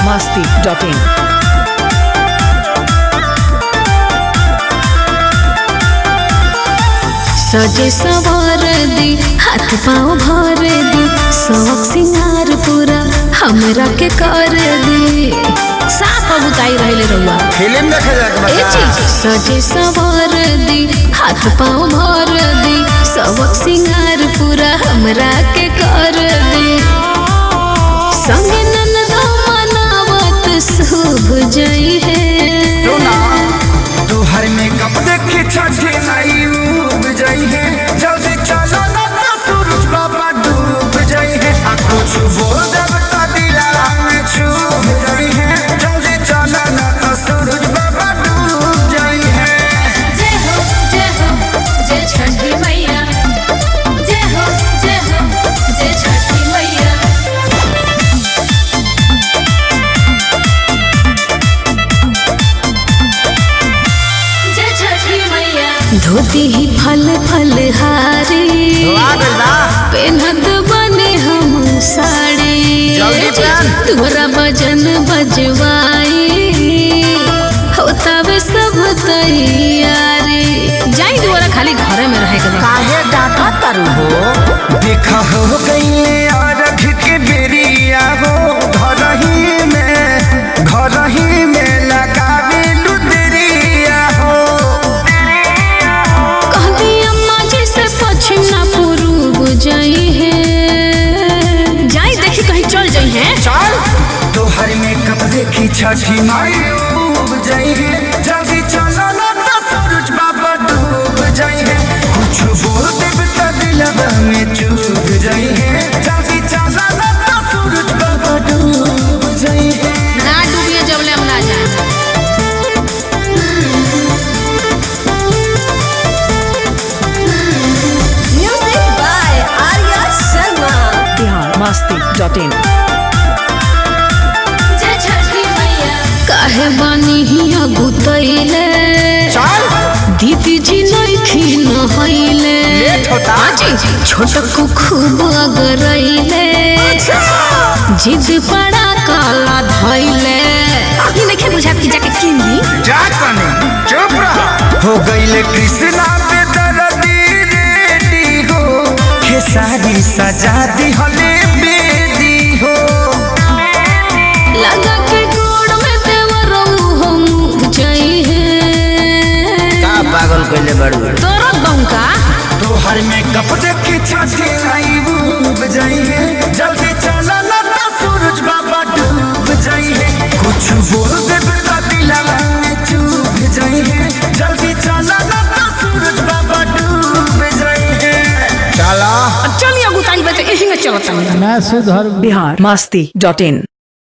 masti.in. सजे सवार दी हाथ पाँव भर दी शौक सिंगार पूरा हमरा के कर दी साफ बुताई रहले रहुआ फिल्म देखे जाके ए बता चीज सजे सवार दी हाथ पाँव भर दी शौक सिंगार पूरा हमरा के कर दी संगे ननदा मनावत शुभ जई है सुना तोहर मेकअप देखे छठे नाई उब जाई है जल्दी चलो ना तो सूरज बाबा डूब जाई है आ कुछ बोल जब तो दिला में छूब जाई है जल्दी चलो ना तो सूरज बाबा डूब जाई है जय हो जय हो जय छठी मैया जय हो जय हो जय छठी मैया जय छठी मैया धोती ही फल फल हारी पेनत बने हम साड़ी जल्दी पहन। तोरा भजन बजवाई होतावे सब तैयारी जाई दुआरा खाली घरे में रहे के बा। काहे डाटा तारू हो देखा हो गईले अरघ के बेरिया हो घर ही में घर ही में लगावे लुदरिया हो कहती अम्मा जी से पश्चिम ना पूर्व जाई है जाई देखी कहीं चल जाई है चल तोहर मेकअप देखी छठी माई डूब जाई है जल्दी चलो ना तो सूरज बाबा डूब जाई है कुछ बोल देब तो दिलवा में चूब जाई है जल्दी चलो ना तो सूरज बाबा डूब जाई है ना डूबिए जबले हम ना जाए Music by Arya Sharma. Bihar masti.in. जय छठी मैया काहे बानी हिया गुतैले चल दीदी जी नइखी नहैले लेट होता। आजी छोटकू खूब अगरैले जिद पड़ा काला धैले ई नइखे बुझात कि जाके किन दी जा कने चुप रह हो गईले कृष्णा पे दर्दी रेडी हो खेसारी सजा दी हले बेदी हो लगा के गोड़ में देवरऊ हम जई है का पागल कइले बड़ू तोरा बंका तोहर में कप देखे छाती आई डूब जाई है जल्दी चला ना तो सूरज बाबा डूब जाई है कुछ बोल दे तो दिलवा में चूब जाई है जल्दी चला ना तो सूरज बाबा डूब जाई है चला चलिए गुताई बते यही में चलता Bihar masti.in.